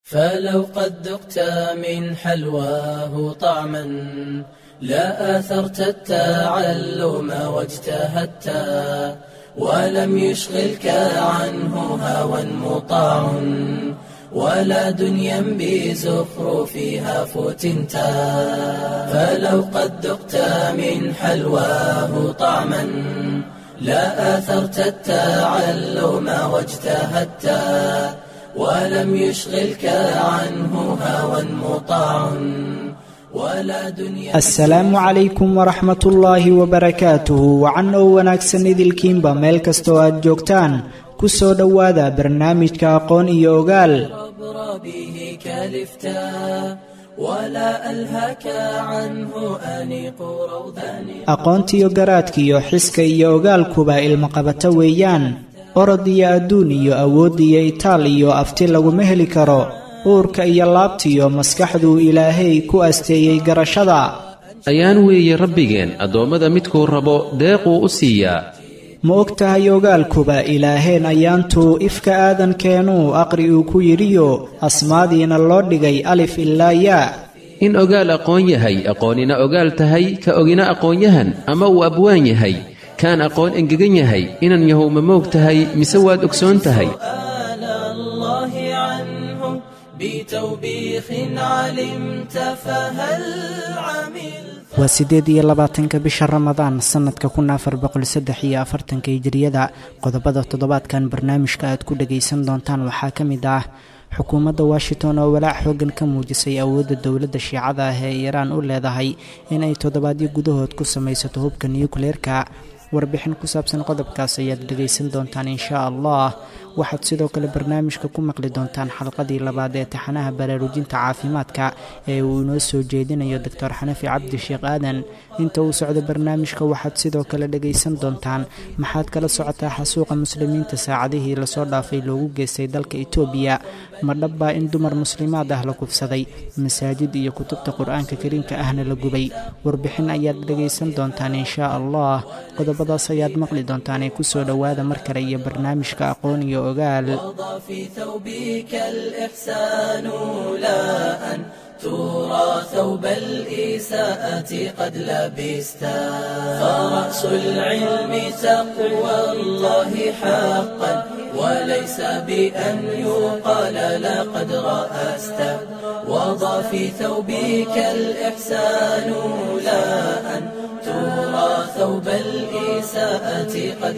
فلو قد ذقت من حلواه طعما لا آثرت التعلم واجتهدت ولم يشغلك عنه هوى مطاع ولا دنيا بزخرفها فتنت فلو قد ذقت من حلواه طعما لا آثرت التعلم واجتهدت ولم يشغلك عنه هوى مطاع ولا دنيا asalaamu calaykum waraxmat ullaahi wabarakaatuhu wacan oo wanaagsan idilkiinba meel kastoo aad joogtaan ku soo dhowaada barnaamijka aqoon iyo ogaal عبر به كلفتا ولا ألهك عنه أنيق روضان aqoontiyo garaadkiyo xiska iyo ogaalkuba ilmaqabato weeyaan orod iyo adduun iyo awood iyo itaal iyo afti laguma heli karo uurka iyo laabtiyo maskaxduu ilaahay ku asteeyey garashada ayaan weeye rabbigeen addoommada midkuu rabo deequu u siiyaa ma og tahay ogaalkuba ilaaheen ayaantuu ifka aadankeenuu aqri uu ku yidhiyo asmaadiina loo dhigay alif ilaa yaa in ogaal aqoon yahay aqoonina ogaal tahay ka ogina aqoonyahan ama uu abwaan yahay kaan aqoon engegan yahay inan yahow ma moog tahay mise waad ogsoon tahay سؤال الله عنه بتوبيخ علمت فهل عملت waa siddeed iyo labaatanka bisha ramadaan sannadka kun afar boqol saddex iyo afartanka hijiriyada qodobada toddobaadkan barnaamijka aad ku dhagaysan doontaan waxaa ka mid ah xukuumadda washington oo walaac xooggan ka muujisay awoodda dowladda shiicada ah ee iiraan u leedahay in ay toddobaadyo gudahood ku samaysato hubka niyukleerka warbixin ku saabsan qodobkaas ayaad dhegaysan doontaan inshaa allah waxaad sidoo kale barnaamijka ku maqli doontaan xalqadii labaad ee taxanaha baraarujinta caafimaadka ee uu inoo soo jeedinayo doctor xanafi cabdi sheekh aadan inta uu socdo barnaamijka waxaad sidoo kale dhegaysan doontaan maxaad kala socotaa xasuuqa muslimiinta saacadihii lasoo dhaafay loogu geystay dalka etoobiya ma dhabbaa in dumar muslimaad ah la kufsaday masaajid iyo kutubta qur-aanka kariimka ahna la gubay warbixin ayaad dhegaysan doontaan inshaa allah qodobadaas ayaad maqli doontaan ee kusoo dhowaada mar kale iyo barnaamijka aqoon iyo ogaal وضع في ثوبك الإحسان لا أن ترى ثوب الإساءة قد لبستا فرأس العلم تقوى الله حقا وليس بأن يقال لقد رأست وضع في ثوبك الإحسان لا أن ترى ثوب الإساءة قد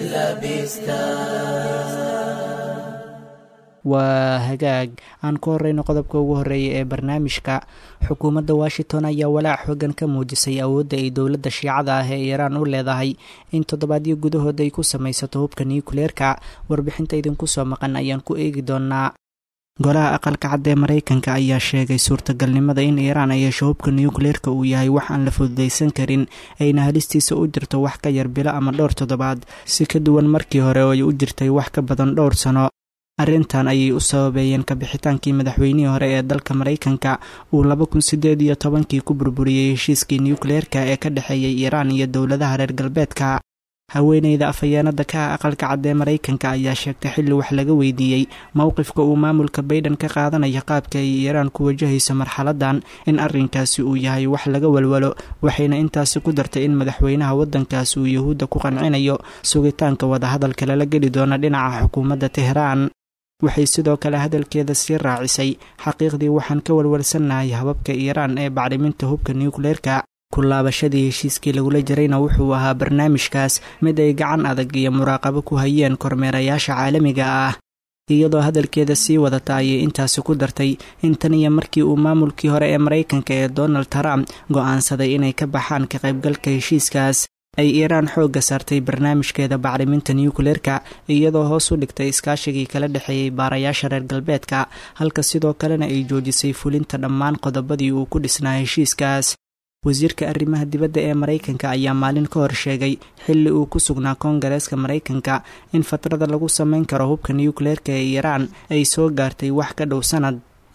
لبستا waa hagaag aan ku horeyno qodobka ugu horreeya ee barnaamijka xukuumadda washington ayaa walaac xoogan ka muujisay awoodda ay dowladda shiicada ah ee iiraan u leedahay in toddobaadyo gudahood ay ku samaysato hubka niyukleerka warbixinta idinku soo maqan ayaan ku eegi doonaa golaha aqalka cad ee maraykanka ayaa sheegay suurtagalnimada in iiraan ay hesho hubka niyukleerka uu yahay wax aan la fududaysan karin ayna halistiisa u jirto wax ka yar bilo ama dhowr toddobaad si ka duwan markii hore oo ay u jirtay wax ka badan dhowr sano arrintan ayay u sababeeyeen kabixitaankii madaxweynihii hore ee dalka maraykanka uu laba kun sideed iyo tobankii ku burburiyey heshiiskii nukleerka ee ka dhexeeyay iiraan iyo dowladaha reer galbeedka haweeneyda afhayeenada ka ah aqalka cad ee maraykanka ayaa sheegtay xilli wax laga weydiiyey mowqifka uu maamulka bayden ka qaadanaya qaabka ay iiraan ku wajahayso marxaladan in arrinkaasi uu yahay wax laga walwalo waxayna intaasi ku dartay in madaxweynaha waddankaasi uu yuhuudda ku qancinayo sugitaanka wadahadalka lala geli doona dhinaca xukuumadda tehraan waxay sidoo kale hadalkeeda sii raacisay xaqiiqdii waxaan ka walwalsannahay hababka iiraan ee bacriminta hubka nukleerka ku laabashadii heshiiskii lagula jirayna wuxuu ahaa barnaamijkaas mid ay gacan adag iyo muraaqabo ku hayeen kormeerayaasha caalamiga ah iyadoo hadalkeeda sii wadata ayay intaasi ku dartay in tan iyo markii uu maamulkii hore ee maraykanka ee donald trump go'aansaday inay ka baxaan ka qaybgalka heshiiskaas ay iiraan xoogga saartay barnaamijkeeda bacriminta nukleerka iyadoo hoos u dhigtay iskaashigii kala dhexeeyey baarayaasha reer galbeedka halka sidoo kalena ay joojisay fulinta dhammaan qodobadii uu ku dhisnaa heshiiskaas wasiirka arrimaha dibadda ee maraykanka ayaa maalin ka hor sheegay xilli uu ku sugnaa koongareeska maraykanka in fatrada lagu samayn karo hubka nukleerka ee iiraan ay soo gaartay wax ka dhow sanad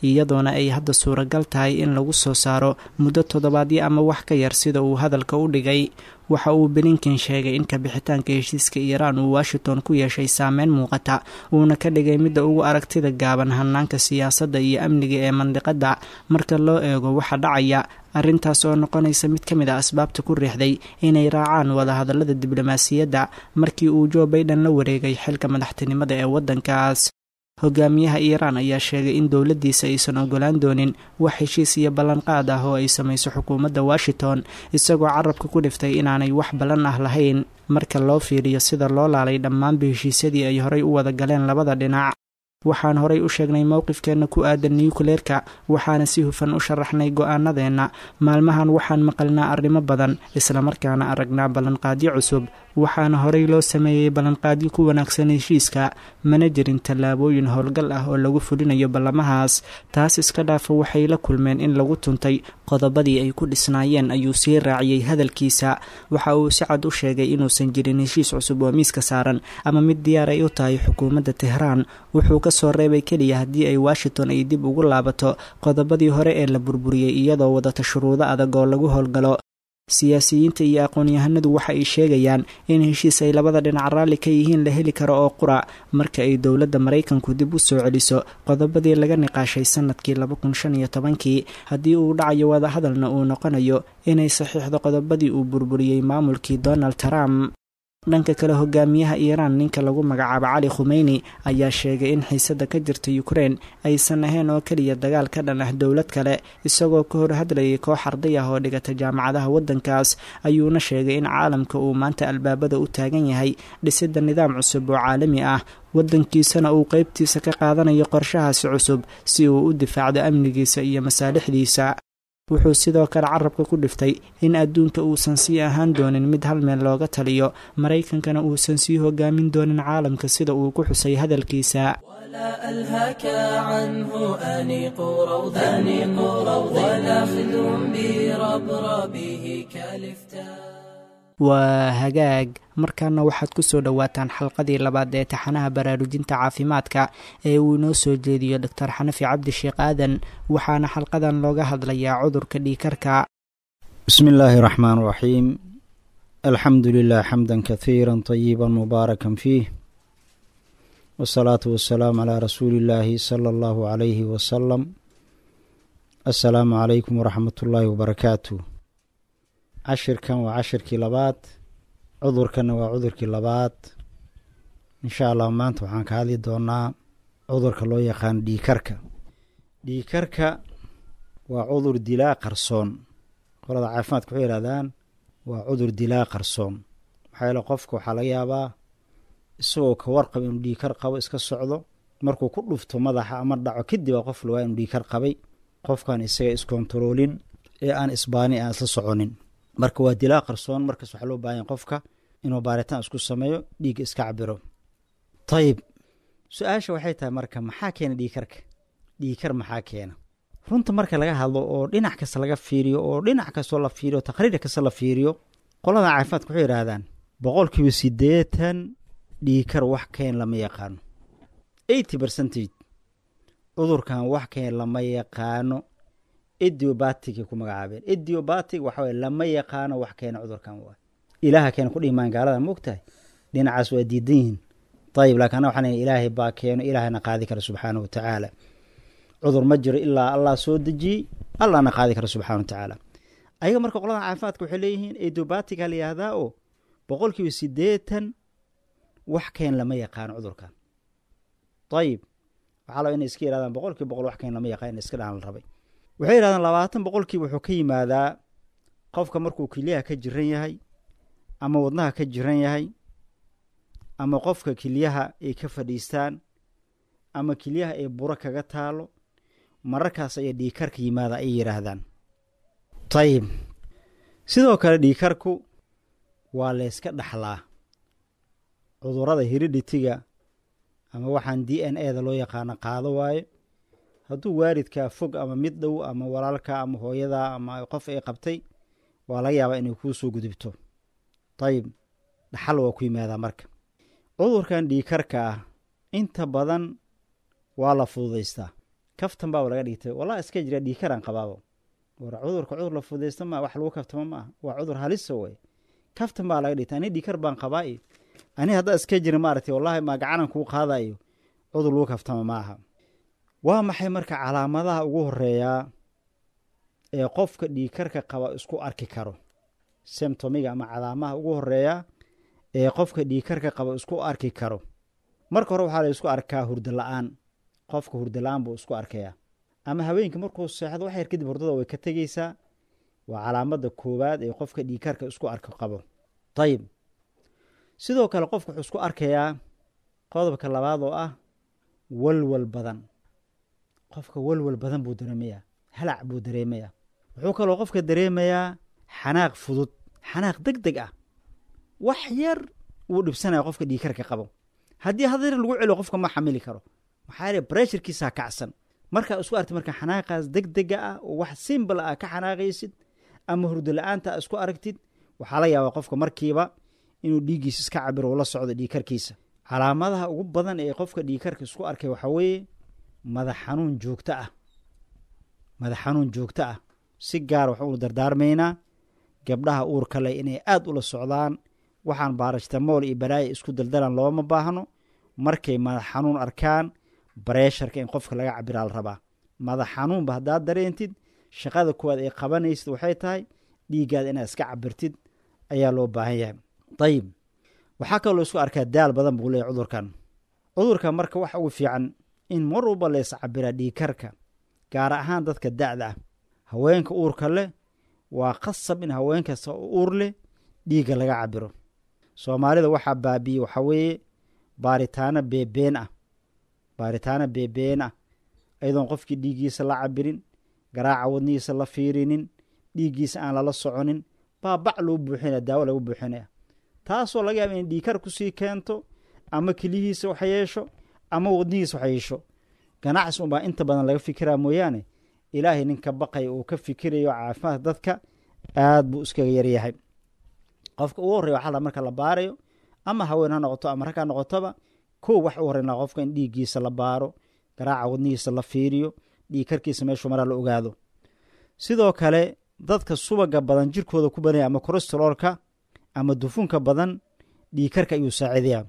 iyadoona ay hadda suuragal tahay in lagu soo saaro muddo toddobaadyo ama wax ka yar sida uu hadalka u dhigay waxa uu blinken sheegay in kabixitaanka heshiiska iiraan uu washington ku yeeshay saameyn muuqata uuna ka dhigay midda ugu aragtida gaaban hanaanka siyaasadda iyo amniga ee mandiqadda marka loo eego waxa dhacaya arrintaas oo noqonaysa mid ka mid a asbaabta ku riixday inay raacaan wadahadallada diblomaasiyadda markii uu joe baiden la wareegay xilka madaxtinimada ee waddankaas hogaamiyaha iiraan ayaa sheegay in dowladdiisa aysan ogolaan doonin wax heshiis iyo ballanqaad ah oo ay samayso xukuumadda washington isagoo carabka ku dhiftay inaanay wax ballan ah lahayn marka loo fiiriyo sida loo laalay dhammaanba heshiisyadii ay horay u wada galeen labada dhinac waxaan horay u sheegnay mowqifkeenna ku aadan niyukleerka waxaana si hufan u sharaxnay go-aanadeenna maalmahan waxaan maqalnaa arrimo badan islamarkaana aragnaa ballanqaadyo cusub waxaana horay loo sameeyey ballanqaadyo ku wanaagsan heshiiska mana jirin tallaabooyin howlgal ah oo lagu fulinayo ballamahaas taas iska dhaafa waxay la kulmeen in lagu tuntay qodobadii ay ku dhisnaayeen ayuu sii raaciyey hadalkiisa waxa uu si cad u sheegay inuusan jirin heshiis cusub oo miiska saaran ama mid diyaar ay u tahay xukuumadda tehraan wuxuu ka soo reebay keliya haddii ay washington ay dib ugu laabato qodobadii hore ee la burburiyey iyadoo wadata shuruudo adag oo lagu howlgalo siyaasiyiinta iyo aqoon-yahanadu waxa ay sheegayaan in heshiis ay labada dhinac raalli ka yihiin la heli karo oo qura marka ay dowladda maraykanku dib u soo celiso qodobadii laga niqaashay sanadkii laba kun shan iyo tobankii haddii uu dhacayo wadahadalna uu noqonayo inay saxiixdo qodobadii uu burburiyey maamulkii donald trump dhanka kale hogaamiyaha iiraan ninka lagu magacaabo cali khumeyni ayaa sheegay in xiisadda ka jirta ukrein aysan ahayn oo keliya dagaal ka dhan ah dowlad kale isagoo ka hor hadlayay koox arday ah oo dhigata jaamacadaha waddankaas ayuuna sheegay in caalamka uu maanta albaabada u taagan yahay dhisidda nidaam cusub oo caalami ah waddankiisana uu qeybtiisa ka qaadanayo qorshahaasi cusub si uu u difaacdo amnigiisa iyo masaalixdiisa wuxuu sidoo kale carabka ku dhiftay in adduunka uusan sii ahaan doonin mid hal meel looga taliyo maraykankana uusan sii hogaamin doonin caalamka sida uu ku xusay hadalkiisa ولا ألهاك عنه أنيق روض أنيق روض ولا خذ بربربه كالفتاء waa hagaag markaana waxaad ku soo dhowaataan xalqadii labaad ee taxanaha baraarujinta caafimaadka ee uu inoo soo jeediyo doctor xanafi cabdi sheekh aadan waxaana xalqadan looga hadlayaa cudurka dhiikarka bismi illaahi raxmaan raxiim alxamdu lilah xamda kahiira طayiba mubaaraka fiih wsalaatu wasalaamu calaa rasuuli illaahi sala allahu calayhi wasalam assalaamu calaykum waraxmat ullaahi wabarakaatu cashirkan waa cashirkii labaad cudurkanna waa cudurkii labaad insha allah maanta waxaan ka hadli doonaa cudurka loo yaqaano dhiikarka dhiikarka waa cudur dilaa qarsoon qolada caafimaadka waxay yihahdaan waa cudur dilaa qarsoon maxaa yeele qofka waxaa laga yaabaa isagoo ka warqaba inuu dhiikar qabo iska socdo markuu ku dhufto madaxa ama dhaco kadib aa qof lawaa inuu dhiikar qabay qofkan isaga iskontaroolin ee aan isbaani aan isla soconin marka waa dilaa qarsoon markaas waxaa loo baahanya qofka inuu baaritaan isku sameeyo dhiigga iska cabiro ayib su-aasha waxay tahay marka maxaa keena dhiikarka dhiikar maxaa keena runta marka laga hadlo oo dhinac kasta laga fiiriyo oo dhinac kastoo la fiiriyo taqriir kasta la fiiriyo qolada caafimaadka waxay yidhahdaan boqolkiiba siddeetan dhiikar wax keen lama yaqaano eighty percentage cudurkan wax keen lama yaqaano ediobatigay ku magacaabeen ediobatig waxa weye lama yaqaano wax keena cudurkan waa ilaaha keena ku dhimaan gaalada ma ogtahay dhinacaas waa diidan yihiin ayib laakin ana waxaan ilaahay baa keeno ilaahayna qaadi kara subxaana wa tacaala cudur ma jiro ilaa allah soo dejiyey allahna qaadi kara subxana wa tacaala ayaga marka qolada caafimaadka waxay leeyihiin edobatiga la yihahdaa oo boqolkiiba siddeetan wax keen lama yaqaano cudurkan ayib waxaa laba inay iska yihahdaan boqolkiiba boqol wax keen lama yaqaan in iska dhahan la rabay waxay yihahdaan labaatan boqolkiiba wuxuu ka yimaadaa qofka markuu kiliyaha ka jiran yahay ama wadnaha ka jiran yahay ama qofka kiliyaha ay ka fadhiistaan ama kiliyaha ay buro kaga taalo mararkaas ayaa dhiikarka yimaada ay yidhaahdaan ayib sidoo kale dhiikarku waa layska dhaxlaa cudurada hiridhitiga ama waxaan d n a da loo yaqaano qaado waayo hadduu waalidkaa fog ama mid dhow ama walaalka ama hooyadaa ama qof ay qabtay waa laga yaabaa inay kuu soo gudubto ayib dhaxal waa ku yimaadaa marka cudurkan dhiikarka ah inta badan waa la fududaystaa kaftan baaba laga dhigtay wallah iska jira dhiikaraan qabaabo war cudurka cudur la fudaysta maa wax lagu kaftamo maaha waa cudur halisa wey kaftan baa laga dhigtay ani dhiikar baan qabaa iyo ani haddaa iska jira maaragtay wallahi maa gacanan kuu qaadayo cudur lagu kaftamo maaha waa maxay marka calaamadaha ugu horeeyaa ee qofka dhiikarka qaba isku arki karo semtomiga ama calaamaha ugu horeeya ee qofka dhiikarka qaba isku arki karo marka hore waxaa la isku arkaa hurdo la-aan qofka hurdo la-aan buu isku arkayaa ama haweenka markuu seexdo wax yar kadib hurdada way ka tegeysaa waa calaamada koowaad ee qofka dhiikarka isku arka qabo ayib sidoo kale qofka wuxuu isku arkayaa qodobka labaad oo ah walwal badan qofka walwal badan buu dareemayaa halac buu dareemayaa wuxuu kaloo qofka dareemayaa xanaaq fudud xanaaq deg deg ah wax yar wuu dhibsanaya qofka dhiikarka qabo haddii hadeer lagu celiyo qofka ma xamili karo maxaa yeele bresharkiisaa kacsan markaa isku arti marka xanaaqaas deg dega ah oo wax simbal ah ka xanaaqaysid ama hurdo la-aanta isku aragtid waxaa la yaabaa qofka markiiba inuu dhiiggiisa iska cabiro ula socdo dhiikarkiisa calaamadaha ugu badan ee qofka dhiikarka isku arkay waxaa weeye madax xanuun joogto ah madax xanuun joogto ah si gaar waxaunu dardaarmaynaa gabdhaha uurka leh inay aada ula socdaan waxaan baarashtamool iyo balaaya isku daldalan looma baahno markay madax xanuun arkaan bareesharka in qofka laga cabiraa la rabaa madax xanuunba haddaad dareentid shaqada kuwaad ay qabanaysid waxay tahay dhiiggaada inaad iska cabirtid ayaa loo baahan yahay dayib waxaa kaloo isku arkaa daal badan buu leeyahy cudurkan cudurka marka waxa ugu fiican in mar walba la iscabiraa dhiigkarka gaar ahaan dadka da'da ah haweenka uurka leh waa qasab in haween kasta oo uur leh dhiigga laga cabiro soomaalida waxaa baabiye waxaa weeye baaritaano beebeen ah baaritaano beebeen ah ayadoon qofkii dhiiggiisa la cabirin garaaca wadnihiisa la fiirinin dhiiggiisa aan lala soconin baa bac loo buuxinaya daawo lagu buuxinaya taasoo laga yaaba in dhiigkar kusii keento ama kelihiisa wax yeesho ama wadnihiisa wax yeesho ganacsi unbaa inta badan laga fikiraa mooyaane ilaahay ninka baqaya uu ka fikirayo caafimaadka dadka aad buu iskaga yaryahay qofka ugu horreya waxaa marka la baarayo ama haween ha noqoto ama rag ha noqotoba kow wax u horreyn laha qofka in dhiiggiisa la baaro garaaca wadnihiisa la fiiriyo dhiigkarkiisa meeshuu maraa la ogaado sidoo kale dadka subaga badan jirkooda ku badanaya ama kolesteroolka ama dufunka badan dhiigkarka ayuu saacidayaa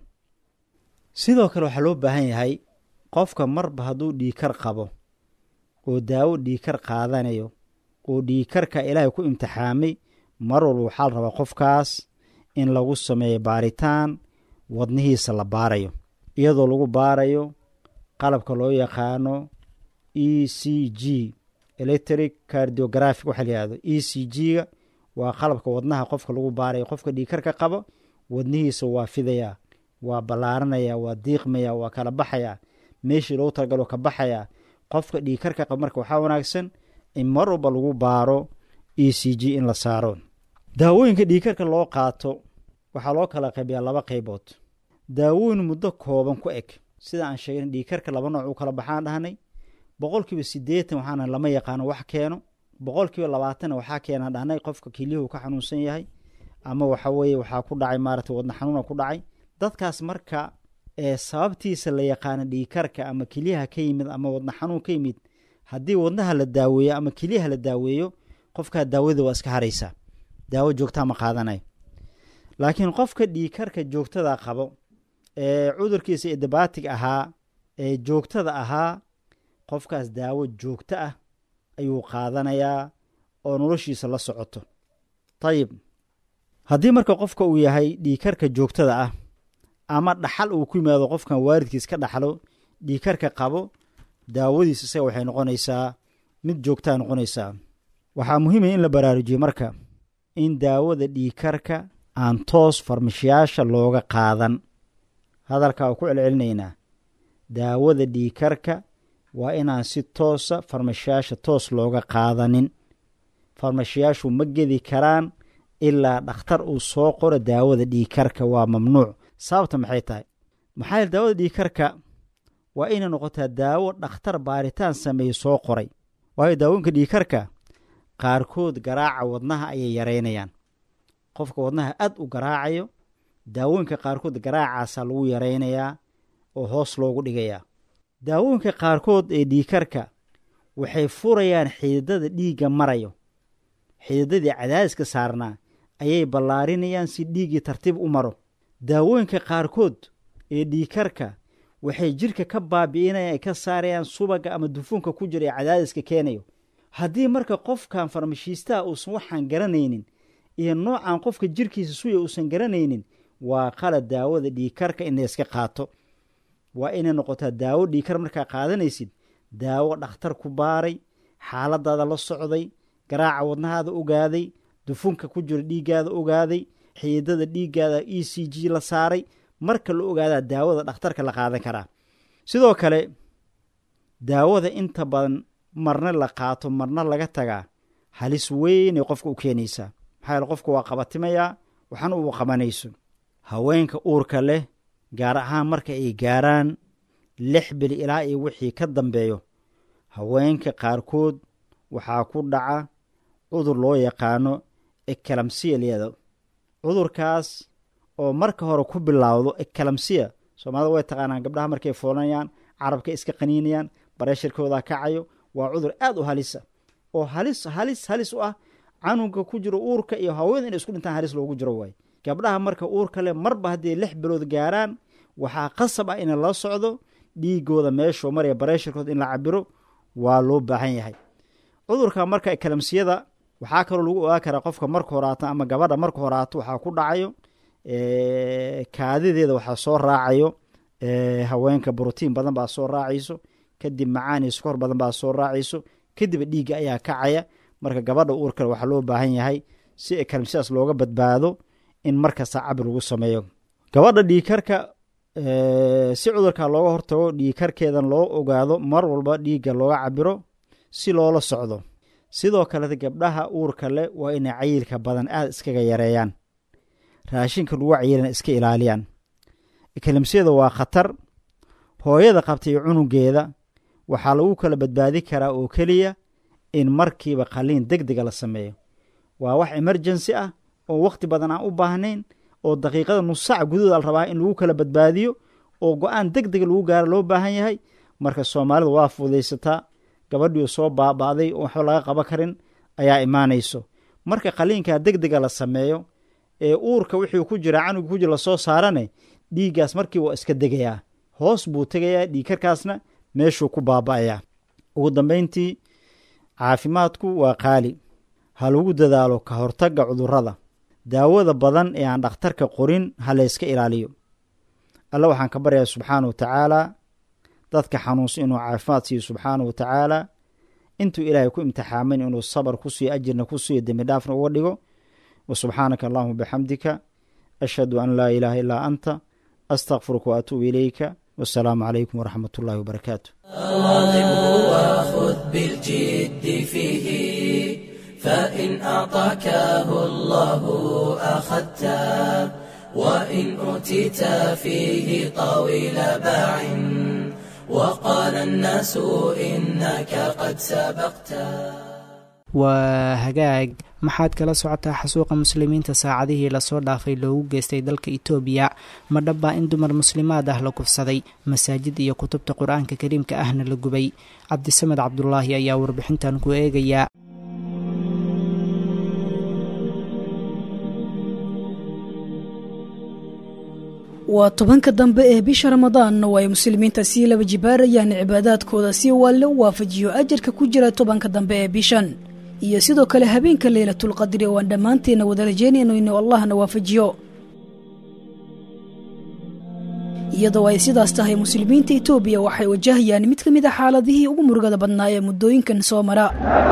sidoo kale waxaa loo baahan yahay qofka marba hadduu dhiigkar qabo oo daawo dhiigkar qaadanayo oo dhiigkarka ilaahay ku imtixaamay mar walba waxaa la rabaa qofkaas in lagu sameeyo baaritaan wadnihiisa la baarayo iyadoo lagu baarayo qalabka loo yaqaano e c g electric cardiographic waxa la yihahdo e c g-ga waa qalabka wadnaha qofka lagu baarayo qofka dhiigkarka qabo wadnihiisa waa fidayaa waa ballaaranaya waa diiqmaya waa kala baxayaa meeshii loogu talagalo ka baxayaa qofka dhiigkarka qaba marka waxaa wanaagsan in mar walba lagu baaro e c g in la saaro daawooyinka dhiigkarka loo qaato waxaa loo kala qaybiyaa laba qaybood daawooyin muddo kooban ku eg sida aan sheegna dhiigkarka laba nooc u kala baxaan dhahnay boqolkiiba siddeetan waxaana lama yaqaano wax keeno boqolkiiba labaatanna waxaa keenaan dhahnay qofka kelyuhu ka xanuunsan yahay ama waxa weeye waxaa ku dhacay maaragtay wadna xanuuna ku dhacay dadkaas marka ee sababtiisa la yaqaano dhiigkarka ama kelyaha ka yimid ama wadna xanuun ka yimid haddii wadnaha la daaweeyo ama kelyaha la daaweeyo qofkaa daawada waa iska haraysaa daawo joogtaa ma qaadanayo laakiin qofka dhiigkarka joogtada qabo ee cudurkiisa edabatig ahaa ee joogtada ahaa qofkaas daawo joogto ah ayuu qaadanayaa oo noloshiisa la socoto ayib haddii marka qofka uu yahay dhiigkarka joogtada ah ama dhaxal uu ku yimaado qofkan waalidkiis ka dhaxlo dhiigkarka qabo daawadiis isaga waxay noqonaysaa mid joogtaa noqonaysaa waxaa muhiimaya in la baraarujiyo marka in daawada dhiigkarka aan toos farmashiyaasha looga qaadan hadalkaa u ku celcelinaynaa daawada dhiigkarka waa inaan si toosa farmashiyaasha toos looga qaadanin farmashiyaashu ma gedi karaan ilaa dhakhtar uu soo qoro daawada dhiigkarka waa mamnuuc sababta maxay tahay maxaa yeel daawada dhiigkarka waa inay noqotaa daawo dhakhtar baaritaan sameeye soo qoray waayo daawooyinka dhiigkarka qaarkood garaaca wadnaha ayay yaraynayaan qofka wadnaha aad u garaacayo daawooyinka qaarkood garaacaasaa lagu yaraynayaa oo hoos loogu dhigayaa daawooyinka qaarkood ee dhiigkarka waxay furayaan xididada dhiigga marayo xididadii cadaadiska saarnaa ayay ballaarinayaan si dhiiggii tartiib u maro daawooyinka qaarkood ee dhiikarka waxay jidhka ka baabi'inayaan ay ka saarayaan subagga ama dufunka ku jira ee cadaadiska keenayo haddii marka qofkan farmashiistaha uusan waxaan garanaynin iyo noocan qofka jirkiisa suya uusan garanaynin waa qalad daawada dhiikarka in layska qaato waa inay noqotaa daawo dhiikar markaa qaadanaysid daawo dhakhtar ku baaray xaaladaada la socday garaaca wadnahaada ogaaday dufunka ku jira dhiiggaada ogaaday xididada dhiiggaada e c g la saaray marka la ogaadaa daawada dhakhtarka la qaadan karaa sidoo kale daawada inta badan marna la qaato marna laga tagaa halis weynay qofka u keenaysaa maxaa yaele qofka waa qabatimayaa waxna uu qabanayso haweenka uurka leh gaar ahaan marka ay gaaraan lix bil ilaa iyo wixii ka dambeeyo haweenka qaarkood waxaa ku dhaca cudur loo yaqaano ekalamsiya liyada cudurkaas oo marka hore ku bilaawdo ekalamsiya soomaalida way taqaanaan gabdhaha markay foolanayaan carabka iska qaniinayaan bareeshirkooda kacayo waa cudur aad u halisa oo halis halis halis u ah canuga ku jiro uurka iyo haweenada inay isku dhintaan halis loogu jiro waay gabdhaha marka uurka leh marba hadday lix bilood gaaraan waxaa qasab ah in la socdo dhiigooda meeshuu maraya bareeshirkooda in la cabiro waa loo baahan yahay cudurka marka ekalamsiyada waxaa kaloo lagu ogaa karaa qofka marka horaato ama gabadha marka horaato waxaa ku dhacayo kaadideeda waxaa soo raacayo haweenka brotiin badan baa soo raacayso kadib macaani skor badan baa soo raacayso kadib dhiigga ayaa kacaya marka gabadha uurkale waxaa loo baahan yahay si ekalamsiyadaas looga badbaado in markasta cabir lagu sameeyo gabadha dhiikarka si cudurka looga hortago dhiikarkeedan loo ogaado mar walba dhiigga looga cabiro si loola socdo sidoo kaleta gabdhaha uurka leh waa inay cayilka badan aada iskaga yareeyaan raashinka lagu cayilana iska ilaaliyaan ekalamsiyada waa khatar hooyada qabta iyo cunugeeda waxaa lagu kala badbaadi karaa oo keliya in markiiba qaliin deg dega la sameeyo waa wax emergency ah oo wakhti badan aan u baahnayn oo daqiiqada nussac gudahooda la rabaa in lagu kala badbaadiyo oo go-aan deg dega lagu gaaro loo baahan yahay marka soomaalida waa fudaysataa gabadhiiu soo baaba'day oo waxba laga qaba karin ayaa imaanayso marka qaliinkaa deg dega la sameeyo ee uurka wixii ku jira canuga ku jira lasoo saarane dhiiggaas markii waa iska degayaa hoos buu tegayaa dhiigkarkaasna meeshuu ku baaba'ayaa ugu dambayntii caafimaadku waa qaali ha lagu dadaalo ka hortagga cudurrada daawada badan ee aan dhakhtarka qorin ha layska ilaaliyo alle waxaan ka baryayaa subxaana wa tacaalaa dadka xanuunsan inuu caafimaad siiyo subxaana wa tacaalaa intuu ilaahay ku imtixaamin inuu sabar ku siiyo ajirna ku siiyo dembi dhaafna uga dhigo wa subxaanaka allahuma bixamdika ashhadu an laa ilaaha illaa anta astakfiruka wa atuubu ilayka wasalaamu calaykum waraxmat ullahi wabarakaatu واظبه وخذ بالجد فيه فإن أعطاكه الله أخذته وإن أوتيت فيه طويل باع وقال الناس إنك قد سبقته waa hagaag maxaad kala socotaa xasuuqa muslimiinta saacadihii lasoo dhaafay loogu geystay dalka itoobiya ma dhabbaa in dumar muslimaad ah la kufsaday masaajid iyo kutubta qur-aanka kariimka ahna la gubay cabdisamed cabdulaahi ayaa warbixintan ku eegayaa waa tobanka dambe ee bisha ramadaanna oo ay muslimiinta sii laba jibaarayaan cibaadaadkooda si waalle u waafajiyo ajarka ku jira tobanka dambe ee bishan iyo sidoo kale habeenka leylatulqadri oo aan dhammaanteena wada rajeynayno inuu allahna waafajiyo iyadoo ay sidaas tahay muslimiinta itoobiya waxay wajahayaan mid ka mid a xaaladihii ugu murugada badnaa ee muddooyinkan soo mara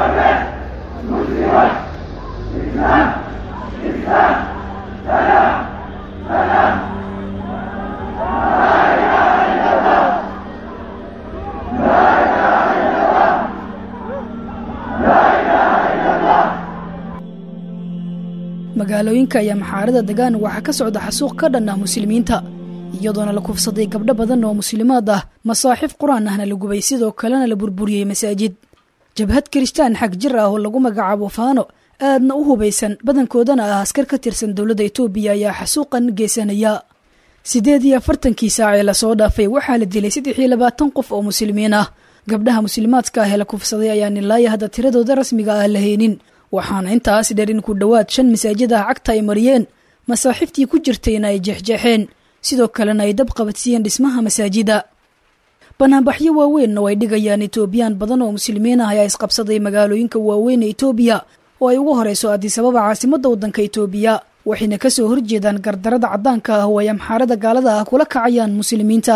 magaalooyinka ayaa maxaarada degaan waxaa ka socda xasuuq ka dhan ah muslimiinta iyadoona la kufsaday gabdho badan oo muslimaad ah masaaxif qur-aan ahna la gubay sidoo kalena la burburiyey masaajid jabhad kiristaan xag jir ah oo lagu magacaabo faano aadna u hubaysan badankoodana ah askar ka tirsan dowladda itoobiya ayaa xasuuqan geysanaya siddeed iyo afartankii saac ee lasoo dhaafay waxaa la dilay saddex iyo labaatan qof oo muslimiin ah gabdhaha muslimaadka ah ee la kufsaday ayaan ilaaya hadda tiradooda rasmiga ah la haynin waxaana intaas dheer in ku dhowaad shan masaajid ah cagta ay mariyeen masaaxiiftii ku jirtayna ay jeexjeexeen sidoo kalena ay dab qabadsiiyeen dhismaha masaajida banaanbaxyo waaweynna way dhigayaan etoobiyaan badan oo muslimiin ah ayaa isqabsaday magaalooyinka waaweyn ee etoobiya oo ay ugu horeyso adisababa caasimadda waddanka etoobiya waxayna kasoo horjeedaan gardarada caddaanka ah oo ay amxaarada gaalada ah kula kacayaan muslimiinta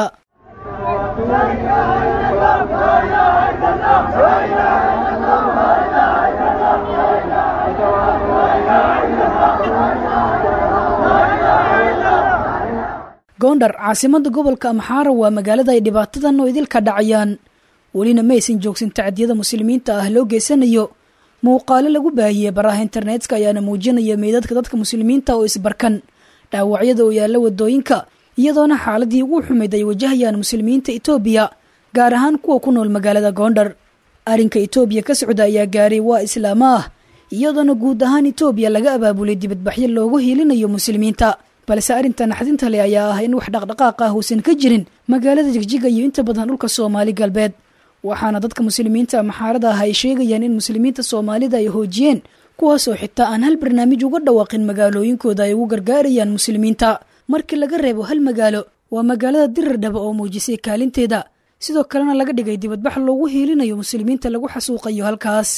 goondhar caasimadda gobolka amxaara waa magaalada ay dhibaatadan oo idilka dhacayaan welina maysan joogsan tacdiyada muslimiinta ah loo geysanayo muuqaalo lagu baahiyey baraha internetka ayaana muujinaya meydadka dadka muslimiinta oo isbarkan dhaawacyada oo yaalla wadooyinka iyadoona xaaladii ugu xumayd ay wajahayaan muslimiinta etoobiya gaar ahaan kuwa ku nool magaalada goondhar arrinka etoobiya ka socda ayaa gaaray waa islaamo ah iyadoona guud ahaan etoobiya laga abaabulay dibadbaxyo loogu hiilinayo muslimiinta balse arrinta naxdinta leh ayaa ah in wax dhaqdhaqaaq ah uusan ka jirin magaalada jigjiga iyo inta badan dhulka soomaali galbeed waxaana dadka muslimiinta maxaarada ah ay sheegayaan in muslimiinta soomaalida ay hoojiyeen kuwaasoo xitaa aan hal barnaamij uga dhawaaqin magaalooyinkooda ay ugu gargaarayaan muslimiinta markii laga reebo hal magaalo waa magaalada dirirdhaba oo muujisay kaalinteeda sidoo kalena laga dhigay dibadbax loogu hiilinayo muslimiinta lagu xasuuqayo halkaas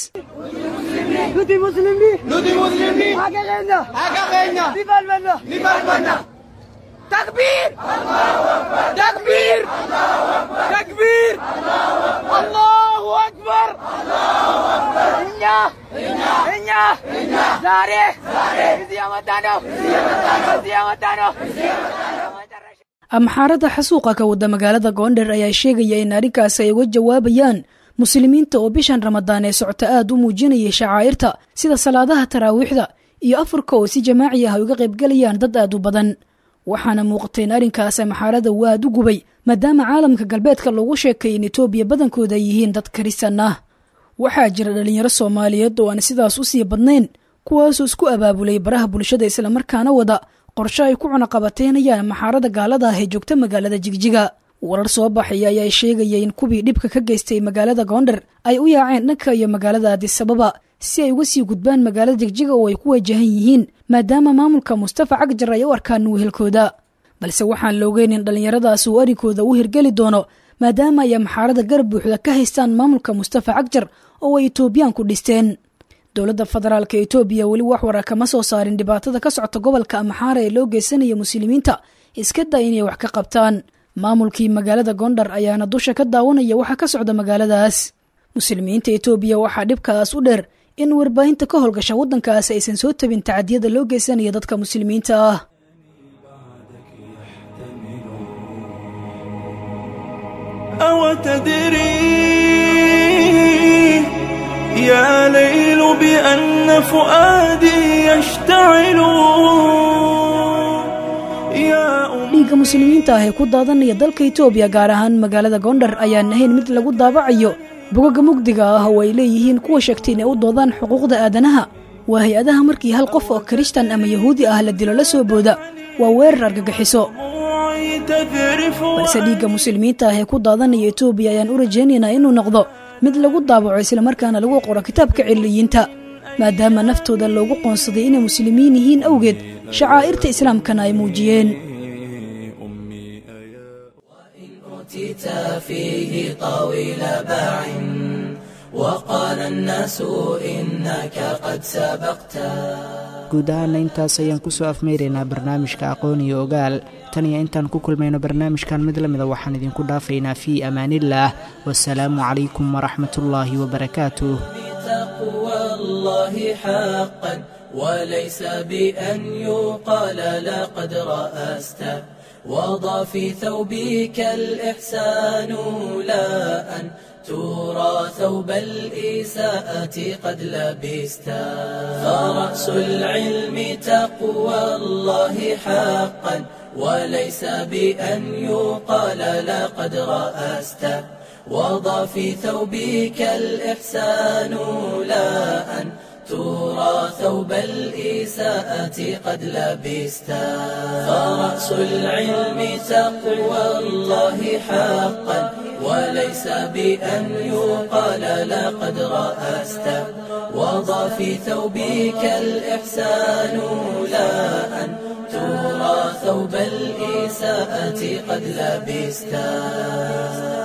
تكبير تكبير تكبير الله أكبر إنيا إنيا زاري زيامتانو زيامتانو amxaarada xasuuqa ka wada magaalada goondher ayaa sheegaya in arrinkaas ay uga jawaabayaan muslimiinta oo bishan ramadaan ee socota aad u muujinayay shacaa'irta sida salaadaha taraawiixda iyo afurka oo si jamaaci ah ay uga qaybgelayaan dad aad u badan waxaana muuqatay in arrinkaas amxaarada uu aad u gubay maadaama caalamka galbeedka loogu sheekay in etoobiya badankooda ay yihiin dad karisan ah waxaa jira dhalinyaro soomaaliyeed oo aan sidaas u sii badnayn kuwaasoo isku abaabulay baraha bulshada islamarkaana wada qorshe ay ku cunaqabateynayaan maxaarada gaalada ah ee joogta magaalada jigjiga warar soo baxaya ayaa sheegaya in kuwii dhibka ka geystay magaalada goondher ay u yaaceen dhanka iyo magaalada adisababa si ay uga sii gudbaan magaalada jigjiga oo ay ku wajahan yihiin maadaama maamulka mustafa cagjar ay u arkaan wehelkooda balse waxaan la ogeyn in dhallinyaradaas uu arrinkooda u hirgeli doono maadaama ay amxaarada garab buuxda ka haystaan maamulka mustafa cagjar oo ay etoobiyaanku dhisteen dowladda federaalka etoobiya weli wax wara kama soo saarin dhibaatada ka socota gobolka amxaara ee loo geysanaya muslimiinta iska daa inay wax ka qabtaan maamulkii magaalada gondhar ayaana dusha ka daawanaya waxa ka socda magaaladaas muslimiinta etoobiya waxaa dhibkaas u dheer in warbaahinta ka howlgasha waddankaas aysan soo tabin tacadiyada loo geysanaya dadka muslimiinta ah أو تدري يا ليل بأن فؤادي يشتعل يا أم dhiigga muslimiinta ah ee ku daadanaya dalka etoobiya gaar ahaan magaalada gondhar ayaan ahayn mid lagu daabacayo bogaga mugdiga ah oo ay leeyihiin kuwa sheegtay inay u doodaan xuquuqda aadanaha waa hay-adaha markii hal qof oo kirishtan ama yahuudi ah la dilo la soo booda waa weerar argagixiso دموعي تذرف balse dhiigga muslimiinta ah ee ku daadanaya etoobiya ayaan u rajaynaynaa inuu noqdo mid lagu daabaco islamarkaana lagu qoro kitaabka ciliyiinta maadaama naftooda loogu qoonsaday inay muslimiin yihiin awgeed shacaa'irta islaamkana ay muujiyeen أوتيت فيه طويل باع وقال الناس إنك قد سبقت guud ahaana intaas ayaan kusoo afmeyraynaa barnaamijka aqoon iyo ogaal tan iyo intaan ku kulmayno barnaamijkan mid lamida waxaan idinku dhaafaynaa fii amaanillaah wasalaamu calaykum waraxmatullaahi wabarakaatuh تقوى الله حقا وليس بأن يقال لقد رأست وضع في ثوبك الإحسان لا أن ترى ثوب الإساءة قد لبست فرأس العلم تقوى الله حقا وليس بأن يقال لقد رأست وضع في ثوبك الإحسان لا أن ترى ثوب الإساءة قد لبستا فرأس العلم تقوى الله حقا وليس بأن يقال لقد رأست وضع في ثوبك الإحسان لا أن ترى ثوب الإساءة قد لبستا